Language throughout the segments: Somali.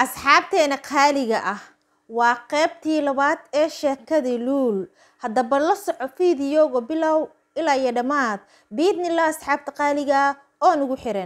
asxaabteena qaaliga ah waa qeybtii labaad ee sheekadii luul haddaba la soco fiidiyowga bilow ilaa iyo dhammaad biidnillah asxaabta qaaliga ah oo nagu xiran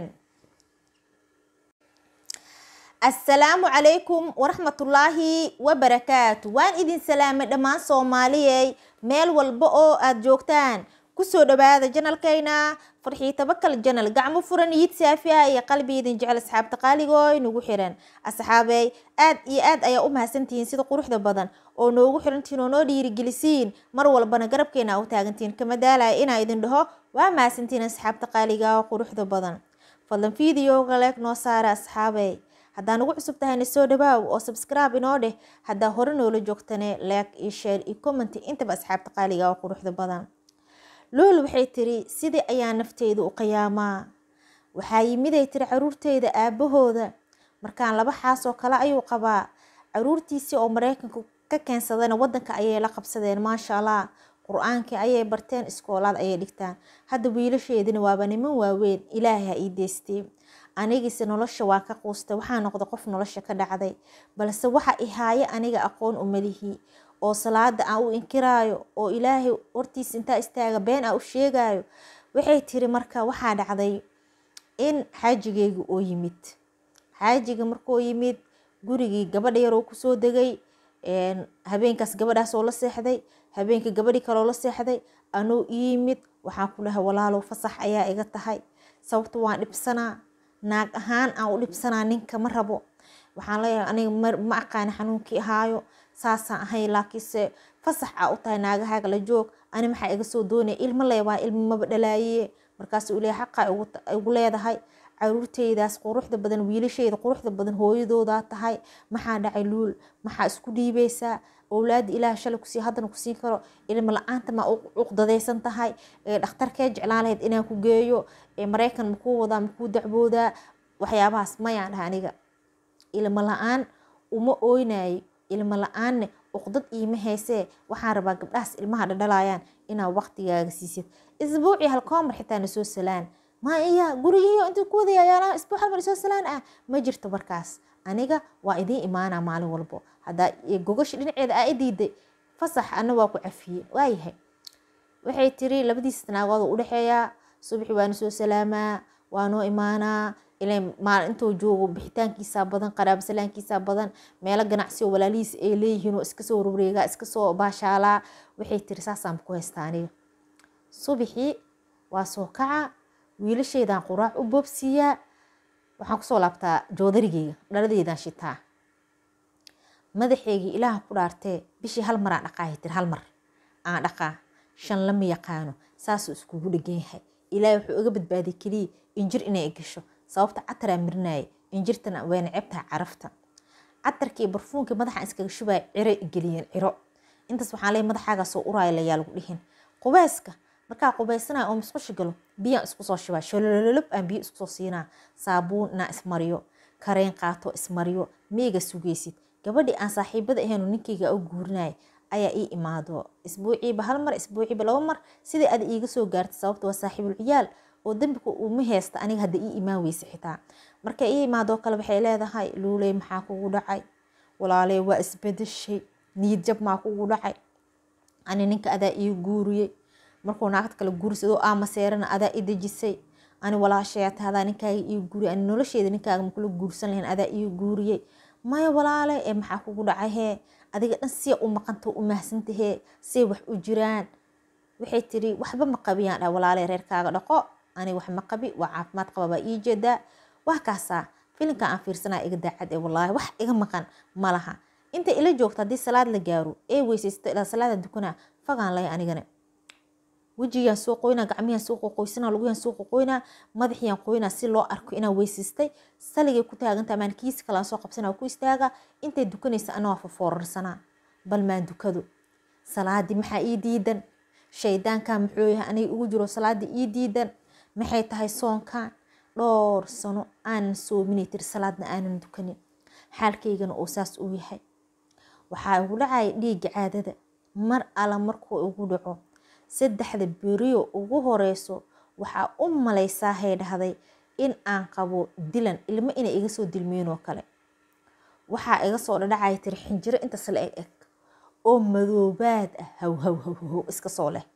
assalaamu calaykum waraxmatullaahi wabarakaatu waan idin salaamay dhammaan soomaaliyey meel walba oo aada joogtaan kusoo dhawaada janalkayna farxii tabakal janal gacmo furan yid saafi ah iyo qalbi idin jecel asxaabta qaaligooy nagu xiran asxaabey aad iyo aad ayaa u mahadsantihiin sida quruxda badan oo noogu xirantihiin oo noo dhiirigelisiin mar walbana garabkeena u taagantihiin kama daalaya inaa idin dhaho waa mahadsantihiin asxaabta qaaliga oo quruxda badan fadlan fiidiyowga leeg noo saara asxaabey haddaa nagu cusub tahayna soo dhawaaw oo subscribe inoo dheh haddaa hore noola joogtane leeg iyo sheer iyo commenty intaba asxaabta qaaliga oo quruxda badan lool waxay tiri sidii ayaa nafteyda u qiyaamaa waxaa yimiday tiri caruurteyda aabahooda markaan laba xaasoo kale ayuu qabaa caruurtiisii oo mareykanka ka keensadayna wadanka ayay la qabsadeen maasha allah qur-aankii ayay barteen iskoolaad ayay dhigtaan hadda wiilasheedina waaba niman waaweyn ilaahay ha ii deystay anigiise nolosha waa ka quustay waxaa noqday qof nolosha ka dhacday balse waxa ihaaye aniga aqoon umalihi oo salaada aan u inkiraayo oo ilaahay hortiisa intaa istaaga been aan u sheegayo waxay tiri marka waxaa dhacday in xaajigeyga oo yimid xaajiga markuu yimid gurigii gabadha yaroo kusoo degay habeenkaas gabadhaasoo la seexday habeenkii gabadhii kaloo la seexday anuu iyimid waxaan ku dhahay walaalow fasax ayaa iga tahay sababta waan dhibsanaa naag ahaan aan u dhibsanaa ninka ma rabo waxaan leeyahay aniga ma aqaani xanuunkii ahaayo saasaan ahay laakiinse fasax aa u tahay naagahaaga la joog ani maxaa iga soo doonaya ilmo leebaa ilmo maba dhalaaye markaasuu ilaahay xaqaa igu leedahay caruurteydaas quruxda badan wiilasheyda quruxda badan hooyadoodaa tahay maxaa dhacay luul maxaa isku dhiibeysaa owlaada ilaah shalay kusii haddana kusiin karo ilmo la-aanta maa cuqdadaysan tahay dhakhtarkee jeclaan lahayd inaan ku geeyo mareykan makuu wadaa makuu dacboodaa waxyaabahaas mayaan dhaha aniga ilmo la-aan uma ooynayo ilmo la-aanne uqdad iima heysee waxaan rabaa gabdhahaas ilmaha dhadhalayaan inaa waqtigaaga siisid isbuucii halkoomar xitaa nasoo salaan ma iya gurigiiyo intuu ku wadayayaala isbuuc halmar isoo salaan ah ma jirto markaas aniga waa idiin imaanaa maalin walbo haddaa gogasha dhinaceeda aa i diiday fasax ana waa ku cafiyey waayahay waxay tiri labadiis naagood u dhexeeyaa subaxi waana soo salaamaa waa noo imaanaa maal intuu joogo bixitaankiisa badan qaraabo salaankiisa badan meelo ganacsi oo walaalihiis ay leeyihiin oo iska soo warwareegaa iska soo baashaalaa waxay tiri saasaan ku haystaa aniga subaxii waa soo kaca wiilasheydaan quraac u boobsiiyaa waxaan kusoo laabtaa joodarigeyga dhaladeydaan shitaa madaxeygii ilaaha ku dhaartee bishii hal mar aan dhaqaahay tiri hal mar aan dhaqaa shan lama yaqaano saasuu iskugu dhegan yahay ilaahay wuxuu iga badbaadiyay keliya injir inay gasho sababta cataraa marinaaye injirtana way necebtaha carafta catarkii barfuunkii madaxaan iskaga shubaya ciro igeliyeen ciro intaas waxaan leey madaxaagaa soo uraaya layaa lagu dhihin qubeyska markaa qubaysanaya oo musqusha galo biyaan isku soo shubaa sholololob aan biyo isku soo siinaa saabuun inaa ismariyo kareen qaato ismariyo miiga sugeysid gabadhii aan saaxiibada ahayn ninkeyga u guurinaya ayaa ii imaado isbuuciiba hal mar isbuuciiba laba mar sidai ada iiga soo gaartay sababta waa saaxiibul ciyaal oo dembika uma heysta aniga hadda ii imaan weyse xitaa markay ii imaadoo kale waxay leedahay luuley maxaa kugu dhacay walaaley waa isbedeshay niyad jab maa kugu dhacay ani ninka adaa ii guuriyey markuu naagta kale guursadoo aama seerana adaa i dejisay ani walaashayaa tahdaa ninkaaga ii guuriyay ani nolosheeda ninkaaga makula guursan lahayn adaa ii guuriyey maya walaale ee maxaa kugu dhacay hee adiga dhan siya u maqanta u mahsantahee say wax u jiraan waxay tiri waxba ma qabiyaan dha walaale reerkaaga dhaqo ani wax ma qabi waa caafimaad qaba baa ii jeedaa wax kaasaa filinka aan fiirsanaa iga daacad ee walaahi wax iga maqan ma laha inta ila joogto haddii salaad la gaaro ee weysaysto ilaa salaada dukanaa fagaan lay anigana wejigiyaan soo qoynaa gacmiyaan soo qoqoysana luguyaan soo qoqoynaa madaxiyaan qoynaa si loo arko inaan weysaystay saligay ku taaganta maan kiisi kalaan soo qabsanaa ku istaaga intay dukanaysa ana waa fafoorarsanaa bal maan dukado salaadii maxaa ii diidan shaydaankaa muxuu yahay aniga ugu jiro salaadii ii diidan maxay tahay soonkan dhowr sano aanan soominay tiri salaadna aanan dukanin xaalkaygana oo saas uu yahay waxaa igu dhacaya dhiigga caadada mar alla markuu igu dhaco saddexda beriyo ugu horeyso waxaa u malaysaa hay dhahday in aan qabo dilan ilmo inay iga soo dilmeen oo kale waxaa iga soo dhadhacaya tiri xinjiro intaas la eg eg oo madoobaad ah haw haw haw haw iska soo leh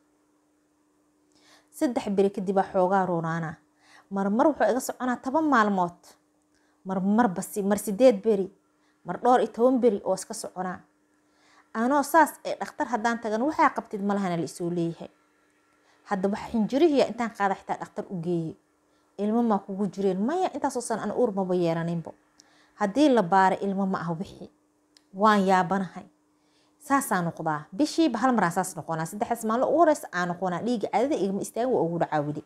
saddex beri kadib baa xoogaa roonaana marmar wuxuu iga soconaa toban maalmood marmar basi mar sideed beri mar dhowr iyo toban beri oo iska soconaa anoo saas ee dhakhtar haddaan tagan waxaa qabtid malahana la isoo leeyahay haddaba xinjirihiya intaan qaada xitaa dhakhtar u geeyey ilmo maa kugu jireen maya intaasoo san an uur maba yeelaninbo haddii la baara ilmo ma ah wixii waan yaabanahay saasaa noqdaa bishiiba hal maraan saas noqonaa saddexdaas maalin ugu horeysa aan noqonaa dhiiga caadada igama istaagin waa ugu dhacaa weli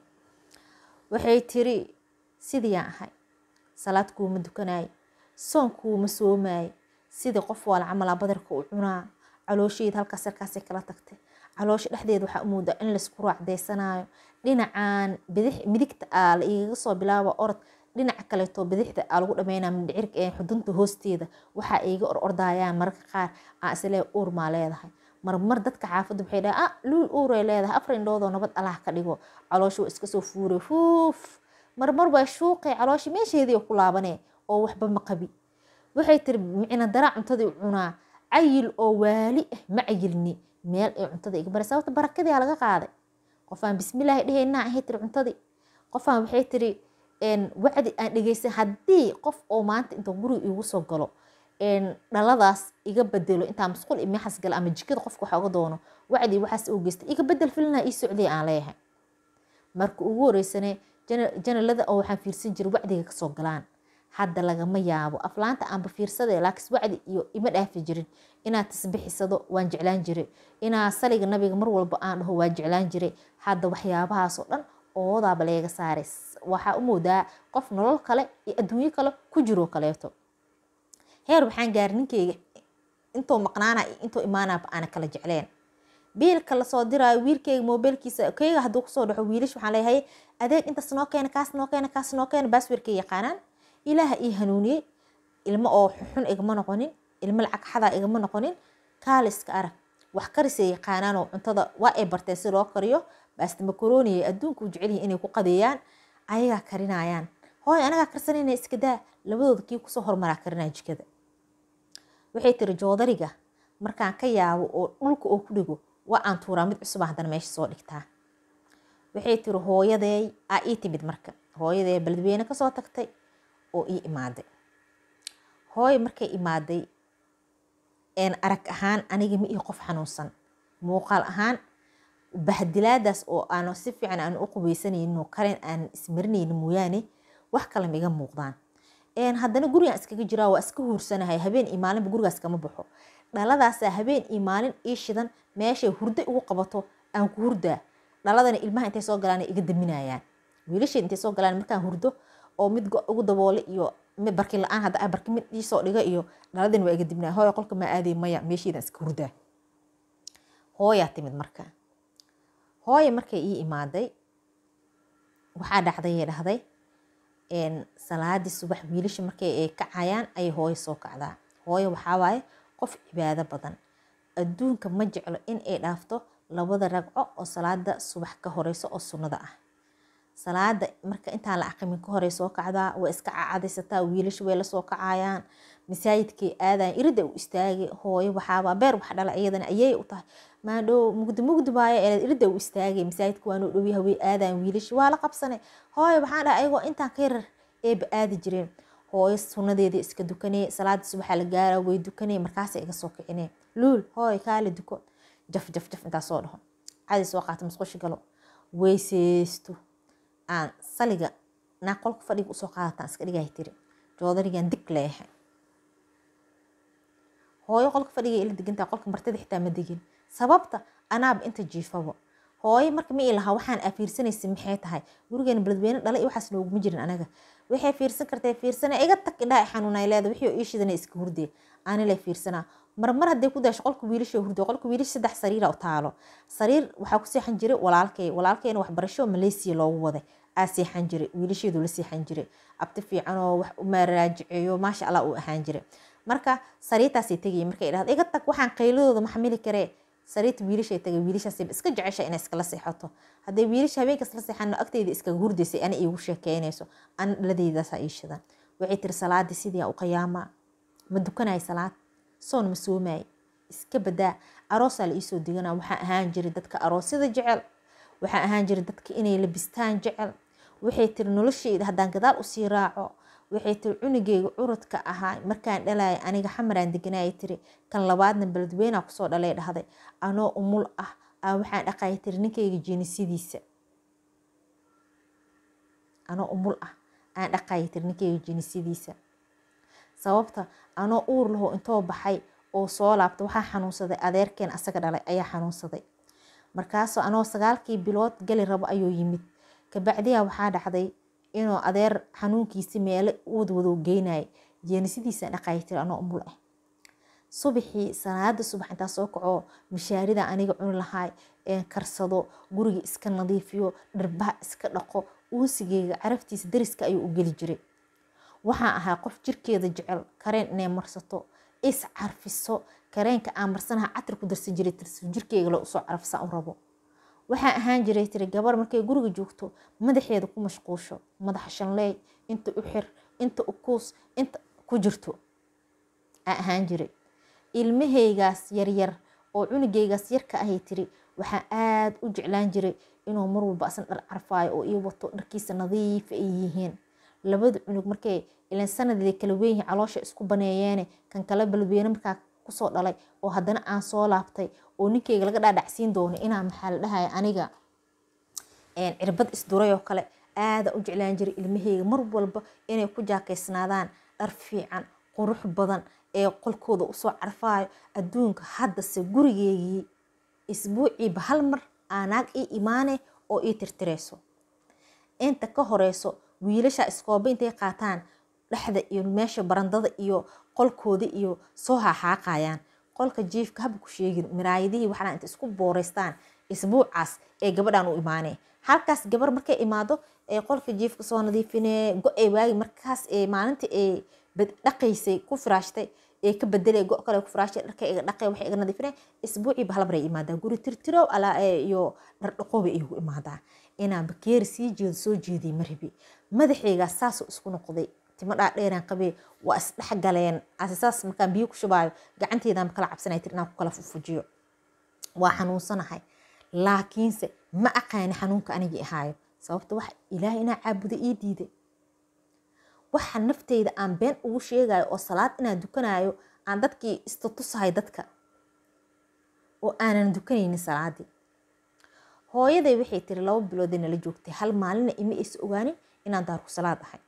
waxay tiri sidiiyaan ahay salaad kuuma dukanaaye soon kuuma soomaaye sidii qof waala camalaa badarka u cunaa caloosheeda halkaas halkaasay kala tagtay caloosha dhexdeeda waxaa u moodaa in laysku raacdeysanaayo dhinacaan bidix midigta aa la igaga soo bilaaba orod dhinaca kaleeto bidixda aa lagu dhameynaa mindhicirka ee xudunta hoosteeda waxaa iga or ordayaan mararka qaar aa islee uur maa leedahay marmar dadka xaafadda waxay dhahay ah luul uuray leedahay afar indhoodoo nabad allah ka dhigo caloosha waa iska soo fuuray fuuf marmar waa shuuqay caloosha meesheedii ku laabanee oo waxba ma qabi waxay tiri micna daraa cuntadii cunaa cayil oo waali ah ma cayilni meel ay cuntada iga baray sababta barakadii laga qaaday qofaan bismillaahi dhehaynaa ahay tiri cuntadii qofaan waxay tiri wacdi aan dhegeysan haddii qof oo maanta inta guriga iigu soo galo dhaladaas iga bedelo intaa masquul imeexas gala ama jikada qofka waxa uga doono wacdii waxaas oo geysta iga bedel filina ii socday aan leeyahay marka ugu horeysane janalada oo waxaan fiirsan jiray wacdiga kasoo galaan hadda lagama yaabo aflaanta aanba fiirsade laakiin wacdi iyo ima dhaafi jirin inaad tasbixisado waan jeclaan jiray inaa saliga nabiga mar walba aan dhaho waan jeclaan jiray hadda waxyaabahaasoo dhan oodaaba leega saaray waxaa u moodaa qof nolol kale iyo adduunyo kale ku jiroo kaleeto heer waxaan gaari ninkeyga intuu maqnaana iyo intuu imaanaaba aana kala jecleen biilka lasoo diraayo wiilkeyga mobilkiisa keyga hadduu kusoo dhaco wiilish waxaan leeyahay adeeg intaas noo keena kaas noo keena kaas noo keena baasweerkay yaqaanaan ilaaha ii hanuuniyey ilmo oo xun igama noqonin ilmo lacag xadaa igama noqonin kaaliska arag wax karisay yaqaanaan oo cuntada waa ay barteen si loo kariyo baasta makaroniya adduunka u jecelyihin inay ku qadeeyaan ayagaa karinayaan hooy anagaa karsanayna iska daa labadooda kii kusoo hormaraa karinaya jikada waxay tiri joodariga markaan ka yaabo oo dhulka oo ku dhigo waa aan tuuraa mid cusuba haddana meesha soo dhigtaa waxay tiri hooyadeey aa ii timid marka hooyadee beledweyne kasoo tagtay oo ii imaaday hooyo markay imaaday arag ahaan aniga ma ii qof xanuunsan muuqaal ahaan bahdilaadaas oo aan si fiican aan u qubaysanayno kalen aan ismarinayno mooyaane wax kale maiga muuqdaan haddana gurigaan iskaga jiraa waa iska huursanahay habeen iyo maalinba gurigaas kama baxo dhaladaasaa habeen iyo maalin ii shidan meeshay hurdo igu qabato aan ku hurdaa dhaladana ilmaha intay soo galaan iga daminayaan wiilasheed intay soo galaan markaan hurdo oo mid ugu daboole iyo barkin la-aan hadda barkin mid iisoo dhiga iyo dhaladani waa iga dibnaa hooya qolka maa aaday maya meesheedan iska hurdaa hooyaa timid marka hooya markay ii imaaday waxaa dhacday dhahday salaadii subax wiilasha markay ay kacayaan ayay hooyo soo kacdaa hooyo waxaa waaye qof cibaado badan adduunka ma jeclo in ay dhaafto labada ragco oo salaada subax ka horeyso oo sunnada ah salaada marka intaan la aqimin ka horey soo kacdaa way iska cacadaysataa wiilasha way lasoo kacayaan masaajidkay aadayan irida u istaagay hooyo waxaaba beer wax dhala iyadana ayay u tahay maadhow mugdi mugdi baayo ee irida u istaagay masaajidka waanoo dhowyaha way aadayan wiilasha waa la qabsanay hooyo waxaan dhaha ayagoo intaan ka yarar eeba aadi jireen hooyo sunnadeedii iska dukanee salaada subaxa la gaara way dukanee markaasay iga soo kicinee luul hooyo kaale duko jaf jaf jaf intaa soo dhaho cadi soo qaata musqusha galo weyseysto aan saliga naa qolka fadhiga usoo qaadataan iska dhigahay tiri joodarigan dig leeyahay hooyo qolka fadhiga ila degantaa qolka martida xitaa ma degin sababta anaaba inta jiifabo hooyo marka ma ilaha waxaan aa fiirsanaysa maxay tahay gurigeena beledweyne dhala iyo waxaas nooguma jirin anaga waxay fiirsan kartay fiirsana iga tag indhaa xanuunay leeda wixii ii shidana iska hurdee aanile fiirsanaa marmar hadday ku daasho qolka wiilasha hurdo qolka wiilasha saddex sariira u taalo sariir waxaa ku seexan jiray walaalkay walaalkayna waxbarasho malaysia loogu waday aa seexan jiray wiilasheedu la seexan jiray abti fiican oo wax umaraajiceeyo maasha allah uu ahaan jiray marka sariirtaasay tegaya markay dhahdo iga tag waxaan qayladooda ma xamili karee sariirta wiilashay tagay wiilashaasay iska jecesha inay iskala seexato hadday wiilasha habeenkaas la seexano agteyda iskaga hurdaysay ana iigu sheekeynayso ana dhaladeydaasa ii shidan waxay tiri salaadii sidii u qiyaamaa ma dukanay salaad soon ma soomaay iska badaa aroosaa la iisoo diganaa waxaa ahaan jiray dadka aroosyada jecel waxaa ahaan jiray dadka inay labistaan jecel waxay tiri nolosheyda haddaan gadaal usii raaco waxay tiri cunugeyga curadka ahaa markaan dhalaya aniga xamaraan deganaya tiri kan labaadna beledweynaa kusoo dhalay dhahday anoo umul ah aa waxaan dhaqaya tiri ninkayga jinisidiisa anoo umul ah aan dhaqaya tiri ninkayga jinisidiisa sababta anoo uur laho intoo baxay oo soo laabta waxaa xanuunsaday adeerkeen asaga dhalay ayaa xanuunsaday markaasoo anoo sagaalkii bilood gali rabo ayuu yimid kabacdiyaa waxaa dhacday inuu adeer xanuunkiisi meelo wadwado geynaya jeenisidiisa dhaqaya tiri anoo umul ah subaxii salaada subax intaa soo kaco mishaarida aniga cuni lahaay karsado guriga iska nadiifiyo dharbaha iska dhaqo uusigeyga caraftiisa dariska ayuu u geli jiray waxaan ahaa qof jirkeeda jecel kareen inay marsato is carfiso kareenka aan marsanaha catir ku darsan jiray tirsi jirkeyga la usoo carfisa u rabo waxaa ahaan jiray tiri gabar markay guriga joogto madaxeeda ku mashquusho madaxa shanleey inta u xir inta u kuus inta ku jirto aa ahaan jiray ilmahaygaas yaryar oo cunugaygaas yarka ahay tiri waxaa aada u jeclaan jiray inuu mar walba asan dhar carfaayo oo ii wato dharkiisa nadiifa ay yihiin labada cunug markay ilan sanadii kala weynyihi caloosha isku baneeyeene kan kale balweyne markaa kusoo dhalay oo haddana aan soo laabtay oo ninkeyga laga dhaadhacsiin doono inaa maxaa la dhahaya aniga cirbad isduray oo kale aada u jeclaan jiray ilmaheyga mar walba inay ku jaakeysnaadaan dhar fiican qurux badan ee qolkooda usoo carfaayo adduunka haddase gurigeygii isbuuciiba hal mar aanaag ii imaane oo ii tirtireyso inta ka horeyso wiilasha iskooba intay qaataan dhexda iyo meesha barandada iyo qolkooda iyo soo haaxaaqayaan qolka jiifka haba ku sheegin miraayadihii waxaa inta isku booreystaan isbuucaas ee gabadhan u imaanee halkaas gabar markay imaado ee qolka jiifka soo nadiifinee go-ay waagi markaas ee maalinta ee dhaqaysay ku firaashtay ee ka bedelay go kale ku firaashtay dharka iga dhaqay waxay iga nadiifinay isbuuciiba halbaray imaadaa guri tirtirow alaa iyo dhardhaqoobay igu imaadaa inaan bakeeri sii jeedo soo jeeday maribi madaxaygaas saasoo isku noqday timo dhaadheeraan qabee waa isdhexgaleen asisaas markaan biyo ku shubaayo gacanteedaan kala cabsanay tir inaan ku kala fufujiyo waa xanuunsanahay laakiinse ma aqaani xanuunka anigii ahaayo sababta wax ilaahay inaa caabuda ii diiday waxa nafteyda aan been ugu sheegayo oo salaad inaan dukanayo aan dadkii istatusahay dadka oo aanan dukanaynin salaadii hooyaday waxay tiri laba biloodee nala joogtay hal maalina ima aysa ogaanin inaan daarku salaad ahay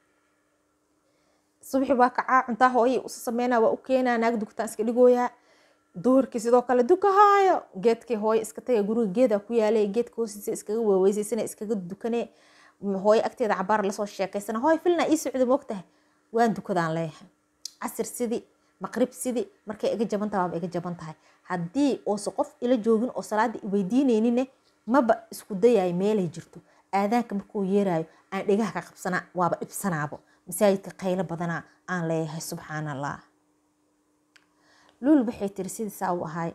subaxi waa kacaa cuntaa hooyay usa sameynaa waa u keenaa naag dugtaan iska dhigooyaa duhurkii sidoo kale dukahaayo geedkii hooyo iska taga guriga geeda ku yaalay geedka hoostiisa iskaga weeweysaysan iskaga dukane hooyo agteeda cabaar lasoo sheekaysana hooy filna ii socda moogtahay waan dukadaan leeyahay casir sidii maqrib sidii markay iga jaban tahay waaba iga jaban tahay haddii oose qof ila joogin oo salaada iweydiinaynine maba isku dayayo meelay jirto aadaanka markuu yeerayo aan dhegaha ka qabsanaa waaba dhibsanaabo masaajidka qaylo badanaa aan leeyahay subxaan allah luul waxay tiri sidiisaa u ahay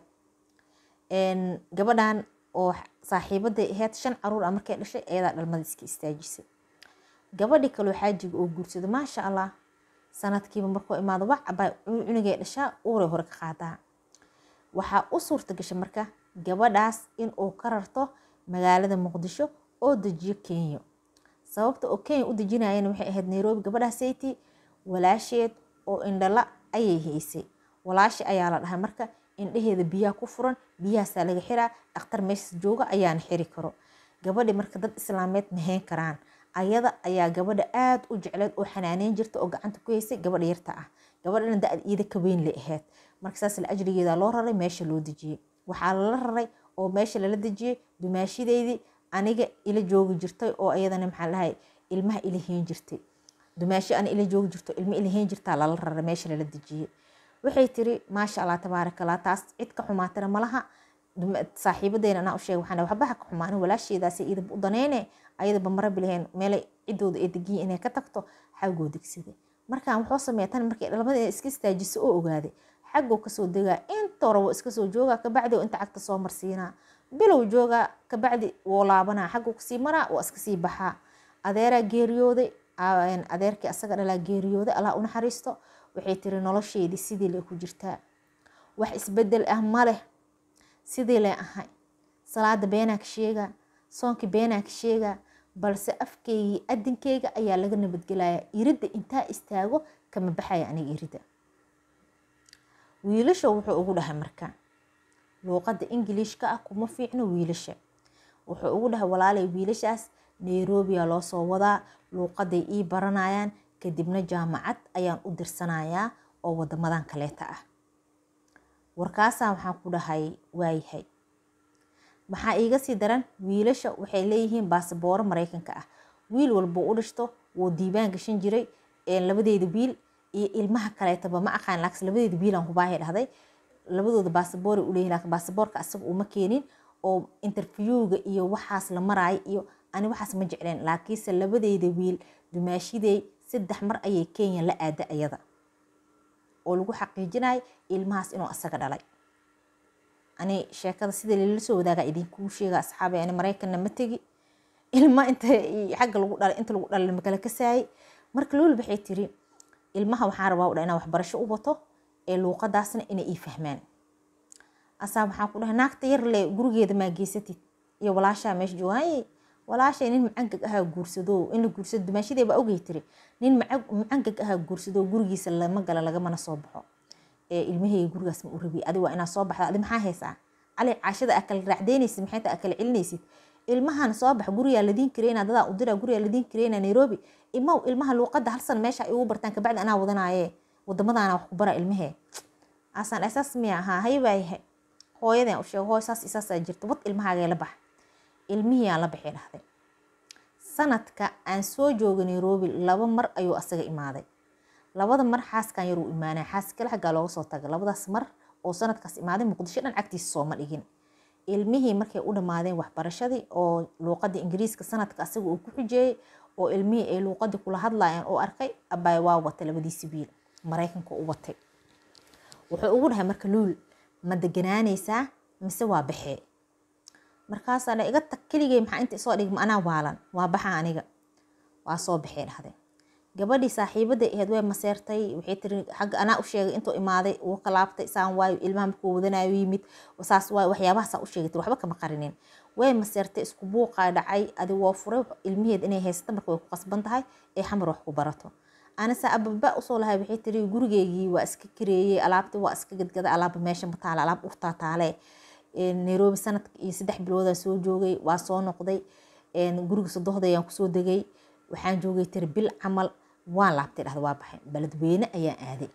gabadhan oo saaxiibaday ahayd shan caruur ah markay dhashay ayadaa dhalmada iska istaajisay gabadhii kaloo xaajiga oo guursado maasha allah sanadkiiba markuu imaado wax cabaa cunugay dhashaa uuray hore ka qaadaa waxaa u suurta gashay marka gabadhaas in uu ka rarto magaalada muqdisho oo dejiyo kenya sababta oo kenya u dejinayana waxay ahayd nairobi gabadhaasaytii walaasheed oo indhala ayay haysay walaashi ayaa la dhahay marka indhaheeda biyaha ku furan biyahaasaa laga xiraa dhakhtar meeshas jooga ayaana xiri karo gabadhi marka dad islaameed mahayn karaan ayada ayaa gabadha aada u jecleed oo xanaaneyn jirta oo gacanta ku haysay gabadha yarta ah gabadhana da-ad iida ka weyn lay ahayd marka saas la ajrigeeda loo raray meesha loo dejiyey waxaa lala raray oo meesha lala dejiyey dumaashideydii aniga ila joogi jirtay oo ayadana maxaa dhahay ilmaha ila heen jirtay dumaashi ana ila joogi jirto ilma ila heen jirtaa lala raray meesha lala dejiyey waxay tiri maasha allah tabaaraka allah taas cid ka xumaatana malaha saaxiibadeena anaa u sheegay waxaan waxba ha ka xumaanin walaasheedaasi idab u daneyne ayadaba marabi lahayn meelay ciddooda ee degiya inay ka tagto xaggoo degsaday markaan wuxuu sameeya tan markay dhalmada iska istaajiso oo ogaaday xaggoo kasoo degaa inta hore woo iska soo joogaa kabacdi inta cagta soo marsiinaa bilow joogaa kabacdi woo laabanaa xaggoo kasii maraa waa iska sii baxaa adeeraa geeriyooday adeerkii asaga dhalaa geeriyooday allah u naxariisto waxay tiri nolosheedii sidii lay ku jirtaa wax isbedel ah ma leh sidii lay ahay salaada beenaa ka sheegaa soonkii beenaa ka sheegaa balse afkeygii adinkeyga ayaa laga nabadgelaya iridda intaa istaago kama baxaya aniga iridda wiilasha wuxuu ugu dhahay marka luuqadda ingiliishka ah kuma fiicno wiilasha wuxuu ugu dhahay walaalay wiilashaas nairobiya loo soo wadaa luuqaday ii baranayaan kadibna jaamacad ayaan u dirsanayaa oo wadamadan kaleeta ah warkaasaa waxaan ku dhahay waayahay maxaa iiga sii daran wiilasha waxay leeyihiin baasbooro maraykanka ah wiil walbuu u dhishto wuu diibaan gashan jiray labadeeda wiil iyo ilmaha kaleetaba ma aqaan laakiin labadeeda wiilaan kubaahay dhahday labadooda baasabooray u leeyihin laakiin baasaboorka asaga uma keenin oo interviewga iyo waxaas la maraayo iyo ani waxaas ma jecleen laakiinse labadeeda wiil dumaashidey saddex mar ayay kenya la aada ayada oo lagu xaqiijinayo ilmahaas inuu asaga dhalay ani sheekada sida lala soo wadaaga idinkuu sheega asxaabay ani maraykanna ma tegi ilma inta xagga lagu dhalay inta lagu dhalay makala kasaayay marka lool waxay tiri ilmaha waxaan rabaa u dha inaan waxbarasho u wato ee luuqadaasna inay ii fahmaan asaa waxaan ku dhahay naagta yar le gurigeeda maa geysatid iyo walaashaa meesha joogaye walaashay nin macangag ahaa guursado in la guursado dumaashadee baa ogey tiri nin macangag ahaa guursado gurigiisa lama gala lagamana soo baxo ee ilmaheyga gurigaas ma u rabi adi waa inaa soo baxda adi maxaa haysaa cali caashada aa kala raacdeynaysid maxay taa kala celinaysid ilmahan soo bax gurigaa ladiin kareyna dadaa udira gurigaa ladiin kareyna nairobi imaw ilmaha luuqada hal san meesha igu bartaan kabacdi anaa wadanaaye wadamadaana wax ku bara ilmahee asaan asaas miya ahaa haybaayahay hooyadan u sheego hooy saas isaasaa jirta wad ilmahaagee la bax ilmihii aan la baxay dhahday sanadka aan soo jooga nairobi laba mar ayuu asaga imaaday labada mar xaaskan yaruu imaanaya xaas kale xaggaa looga soo taga labadaas mar oo sanadkaas imaaday muqdisho dhan cagtiisa sooma dhigin ilmihii markay u dhammaadeen waxbarashadii oo luuqadii ingiriiska sanadka asaga uu ku xujeeyey oo ilmihii ay luuqadii kula hadlayaan oo arkay abaay waa watay labadiisi wiil maraykanka u watay wuxuu ugu dhahay marka luul ma deganaanaysaa mise waa baxee markaasaa dha iga tag keligay maxaa inta isoo dhigma anaa waalan waa baxa aniga waa soo baxee dhahday gabadhii saaxiibaday ahayd way maseertay waxay tiri xagga anaa u sheegay intuu imaaday uu ka laabtay saan waayo ilmaha markuu wadanayo yimid saas waayo waxyaabahasaa u sheegay waxba kama qarinin way maseertay isku buuqaa dhacay adi waa furay ilmaheed inay haysata marka way ku qasban tahay ee xamar wax ku barato anase ababa usoo lahay waxay tiri gurigeygii waa iska kareeyey alaabtii waa iska gadgada alaaba meesha ma taale alaab urtaa taale nairobi sanadka iyo saddex biloodaa soo joogay waa soo noqday guriga sodohda ayaan kusoo degay waxaan joogay tiri bil camal waan laabtay dhahda waa baxay beledweyne ayaan aaday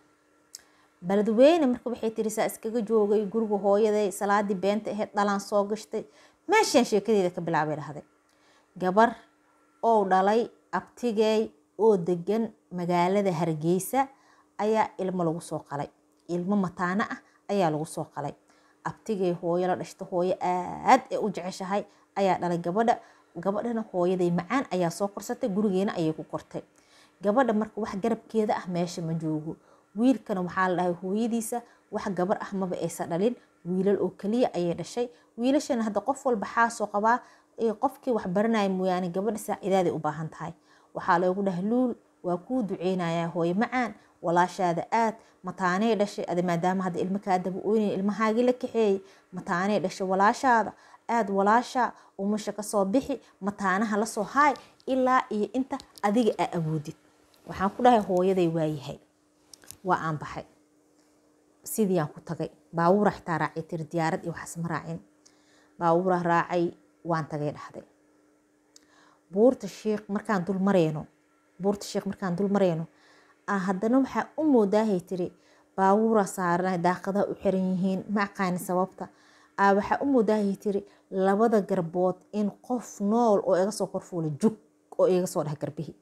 beledweyne marka waxay tiri saa iskaga joogay guriga hooyaday salaadii beenta ahayd dhalaan soo gashtay meeshaan sheekadeeda ka bilaabay dhahday gabar oo dhalay abtigey oo degan magaalada hargeysa ayaa ilmo lagu soo qalay ilmo mataano ah ayaa lagu soo qalay abtigey hooyo la dhashta hooyo aad ee u jeceshahay ayaa dhalay gabadha gabadhana hooyaday macaan ayaa soo korsatay gurigeena ayay ku kortay gabadha marka wax garabkeeda ah meesha ma joogo wiilkana waxaa la dhahay hooyadiisa wax gabar ah maba aysa dhalin wiilal oo keliya ayay dhashay wiilashana hadda qof walba xaasoo qabaa qofkii wax baranaya mooyaane gabadha saacidaaday u baahan tahay waxaa loogu dhahay luul waa kuu duceynayaa hooyo macaan walaashaada aad mataanay dhashay adi maadaama hadda ilmo kaa daba oynay ilmahaagii la kaxeeyey mataanay dhashay walaashaada aad walaasha umasha kasoo bixi mataanaha lasoo haay ilaa iyo inta adiga aa awoodid waxaan ku dhahay hooyaday waayahay waa aan baxay sidii aan ku tagay baabuura xitaa raacay tiri diyaarad iyo waxaas ma raacin baabuura raacay waan tagay dhahday buurta shiikh markaan dul mareyno buurta shiikh markaan dul mareyno haddana waxaa u moodaahay tiri baabuura saaran daaqadaha u xiran yihiin ma aqaani sababta waxaa u moodaahay tiri labada garbood in qof nool oo iga soo korfuulay jug oo iga soo dheh garbihii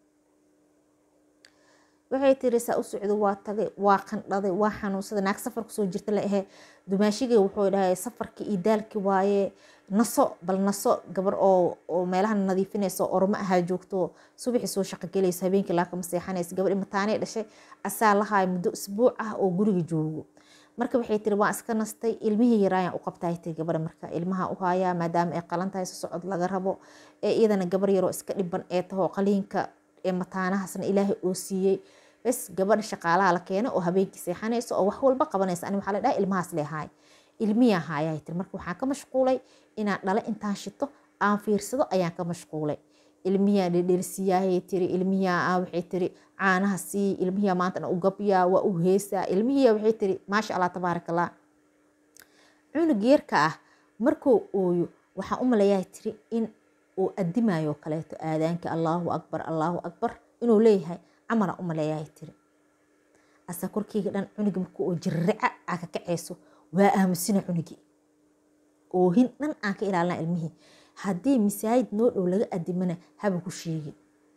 waxay tiri saa u socdo waa tagay waa qandhaday waa xanuunsaday naag safar kusoo jirta la ahee dumaashigay wuxuu dhahay safarkii iyo daalkii waaye naso bal naso gabar oo meelaha nadiifinaysa ormo ahaa joogto subaxii soo shaqogelayso habeenkii laakama seexanaysa gabadhi mataanay dhashay asaa lahaay muddo isbuuc ah oo guriga joogo marka waxay tiri waan iska nastay ilmihii yaraayaan u qabtaay tiri gabadha marka ilmaha u haayaa maadaama ay qalan tahay socod laga rabo ee iyadana gabar yaroo iska dhiban ee taho qaliinka ee mataanahaasna ilaahay oo siiyey bes gabadha shaqaalaha la keeno oo habeenkii seexanayso oo wax walba qabanaysa ani waxaa la dhaha ilmahaas leehaay ilmiyaa haayaa tiri marka waxaan ka mashquulay inaan dhale intaan shito aan fiirsado ayaan ka mashquulay ilmiyaa dhedhersiyaayay tiri ilmiyaa waxay tiri caanaha sii ilmiyaa maanta u gabyaa waa u heesaa ilmihiya waxay tiri maasha allah tabaaraka allah cunug yeerka ah markuu ooyo waxaan u malayaa tiri in uu adimayo kaleeto aadaanka allaahu akbar allaahu akbar inuu leeyahay camalaan u maleeyaa tiri asa korkeyga dhan cunugi markuu oo jirrica aa ka kacayso waa aamusina cunugii oohin dhan aan ka ilaalina ilmihii haddii masaajid noo dhow laga adimana haba ku sheegin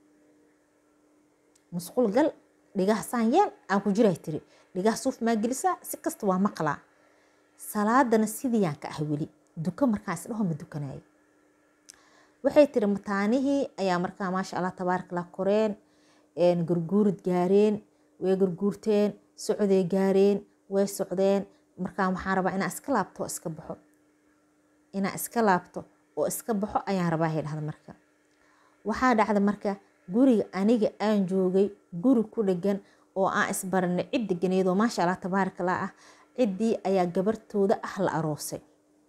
musqul gal dhigaha saan yeel aan ku jiray tiri dhigaha suuf maa gelisaa si kasta waa maqlaa salaadana sidiiyaan ka ah weli duka markaan isdhaho ma dukanayo waxay tiri mataanihii ayaa markaa maasha allah tabaarakallah koreen gurguurid gaareen way gurguurteen socday gaareen way socdeen markaa waxaan rabaa inaan iska laabto oo iska baxo inaan iska laabto oo iska baxo ayaan rabaa hay dhahda marka waxaa dhacda marka guriga aniga aan joogay guri ku dhegan oo aan isbaranay cid deganeedoo maasha allah tabaarakallah ah ciddii ayaa gabartooda ah la aroosay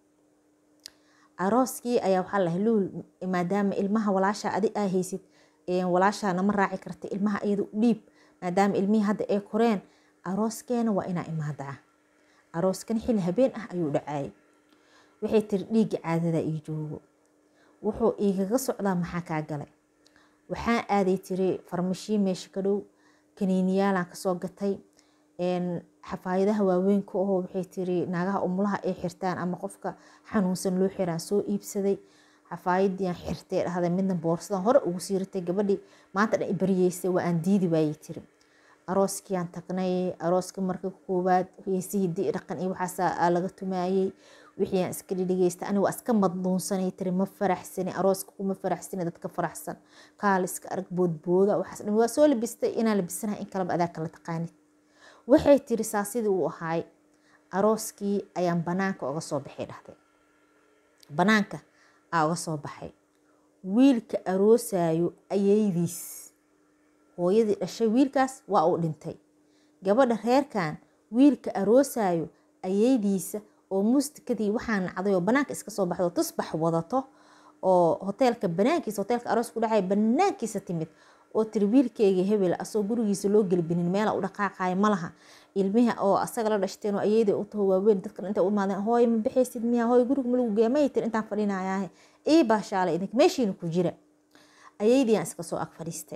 arooskii ayaa waxaa lahay luul maadaama ilmaha walaashaa adi aa haysid walaashaa nama raaci karta ilmaha iyada u dhiib maadaama ilmihii hadda ay koreen arooskeena waa inaa imaadaa arooskan xili habeen ah ayuu dhacayay waxay tiri dhiigga caadada ii joogo wuxuu iigaga socdaa maxaa kaa galay waxaan aaday tiri farmashii meesha ka dhow kaniiniyaalaan kasoo gatay xafaayadaha waaweynka oo waxay tiri naagaha umulaha ay xirtaan ama qofka xanuunsan loo xiraan soo iibsaday xafaayadiiaan xirtay dhahday midna boorsadan hore ugu siiratay gabadhii maanta dhan baryeysay waa aan diidi waayey tiri arooskiiaan tagnay arooska marka koowaad heesihii di dhaqan iyo waxaasa laga tumaayey wixii aan iska dhidhigeysta aniga waa iska madluunsanay tiri ma faraxsani arooska kuma faraxsani dadka faraxsan kaal iska arag boodbooda waxaas dhan waa soo labistay inaan labisanahay in kaleba adaa kala taqaanid waxay tiri saa sidii uu ahaay arooskii ayaan banaanka oga soo baxay dhahday banaanka aa oga soo baxay wiilka aroosayo ayeydiis hooyadii dhashay wiilkaas waa uu dhintay gabadha reerkan wiilka aroosayo ayeydiisa oo muustikadii waxaa nacday oo banaanka iska soo baxdo tusbax wadato oo hoteelka banaankiisa hoteelka aroos ku dhacay banaankiisa timid oo tiri wiilkeyga hebel asoo gurigiisa loo gelbinin meela u dhaqaaqayo malaha ilmiha oo asaga la dhashteen oo ayeyda u taho waaweyn dadkan intay u imaadeen hooy ma baxaysid miya hooy guriga ma lagu geeya may tiri intaan fadhinayaahe ii baashaalay idink meeshiina ku jira ayeydii aan iska soo ag fadhiistay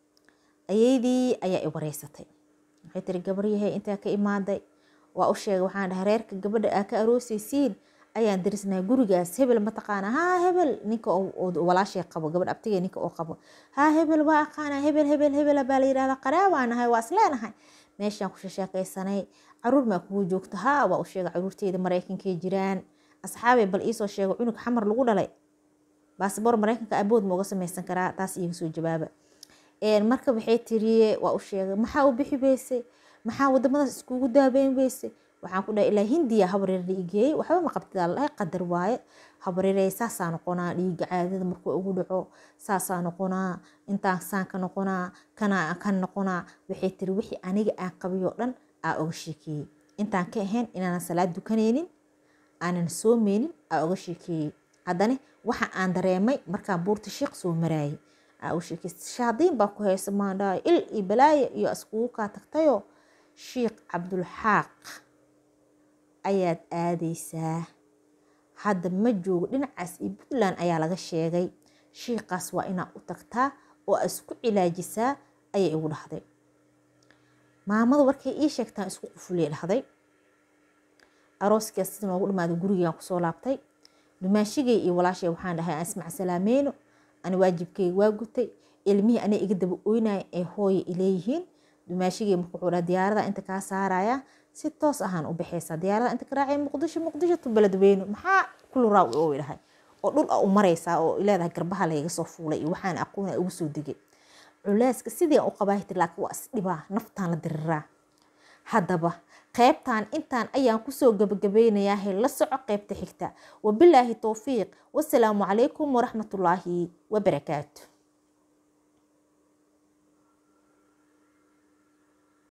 ayeydii ayaa i wareysatay waxay tiri gabaryahay intaa ka imaaday waa u sheegay waxaan dhahay reerka gabadha aa ka aroosaysiin ayaan darisnahay gurigaas hebel mataqaana haa hebel ninka walaashay qabo gabadh abtigee ninka oo qabo haa hebel waa aqaana hebel hebel hebel baa la yidhahda qaraabaa nahay waa isleenahay meeshaan ku shasheekaysanay caruur maa kugu joogta haa waa u sheegay caruurteyda maraykankay jiraan asxaabay bal iisoo sheego cunug xamar lagu dhalay baasboor maraykanka abood ma uga samaysan karaa taas iiga soo jawaaba marka waxay tiri waa u sheegay maxaa u bixi weysay maxaa wadamadaas iskugu daabeyn weysay waxaan ku dhahay ilaa hindiya habareer dhiigeeyey waxba ma qabtidaa ladahay qadar waaye habareerey saasaa noqonaa dhiiga caadada markuu ugu dhaco saasaa noqonaa intaan saan ka noqonaa kana kan noqonaa waxay tiri wixii aniga aan qabiyoo dhan aa oga sheekeeyey intaan ka ahayn inaanan salaad dukanaynin aanan soomeynin aa oga sheekeeyey haddana waxa aan dareemay markaan buurta sheekh soo maraayay aa oga sheekeystay shaadiin baa ku haysa maandhaay il iyo balaaye iyo iskugu kaa tagtayoo sheekh cabdulxaaq ayaad aadaysaa hadda ma joogo dhinacaas iyo puntland ayaa laga sheegay shiikaas waa inaad u tagtaa oo aad isku cilaajisaa ayay igu dhahday maamada warkay ii sheegtaan isku qufuliyay dhahday arooskiias sida noogu dhamaaday gurigaan kusoo laabtay dumaashigay iyo walaashay waxaan dhahay aan ismac salaameyno ani waajibkeyga waa gutay ilmihii anay iga daba oynaya ee hooya ileeyihiin dumaashigay marka wuxuu dhaha diyaarada inta kaa saaraya si toos ahaan u baxaysaa diyaarada inta ka raacay muqdisho muqdisho tu beledweyne maxaa kulu raaw oo dhahay oo dhul a u maraysaa oo leedahay garbaha layga soo fuulay iyo waxaan aqoona ugu soo degay culeyska sidii aan u qabaahi tir laakiin waa isdhibaa naftaan la diriraa haddaba qaybtan intaan ayaan kusoo gabagabaynayaa la soco qaybta xigta wabilaahi towfiiq wasalaamu calaykum waraxmatullaahi wabarakaatu